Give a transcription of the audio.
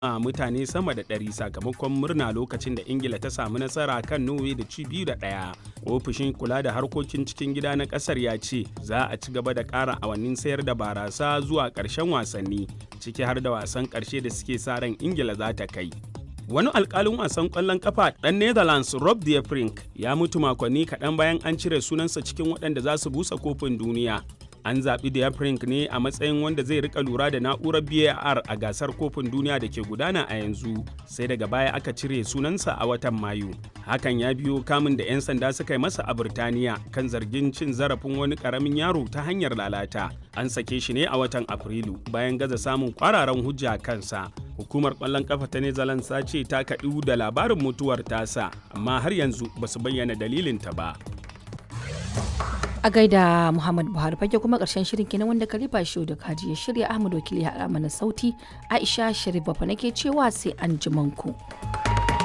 a mutane sama da ɗari sakamakon murna lokacin da ingila ta samu nasara kan norway da ci biyu da ɗaya ofishin kula da harkokin cikin gida na ƙasar ya ce za a ci gaba da ƙara awannin sayar da barasa zuwa ƙarshen wasanni ciki har da wasan ƙarshe da suke sa ran ingila za ta kai wani alkalin wasan kwallon kafa ɗan netherlands rob de Vrij ya mutu makonni kaɗan bayan an cire sunansa cikin waɗanda za su busa kofin duniya an zaɓi de Vrij ne a matsayin wanda zai rika lura da na'urar var a gasar kofin duniya da ke gudana a yanzu sai daga baya aka cire sunansa a watan mayu hakan ya biyo kamun da 'yan sanda suka yi masa a birtaniya kan zargin cin zarafin wani ƙaramin yaro ta hanyar lalata an sake shi ne a watan afrilu bayan gaza samun kwararan hujja kansa hukumar kwallon kafa ta netherlands ta ce ta kaɗu da labarin mutuwar tasa amma har yanzu ba su bayyana dalilinta ba a gaida muhammad buhari fage kuma karshen shirin kenan wanda kalifa shi da kaji ya shirya ahmad wakili ya mana sauti aisha sharif bafa nake cewa sai an ku.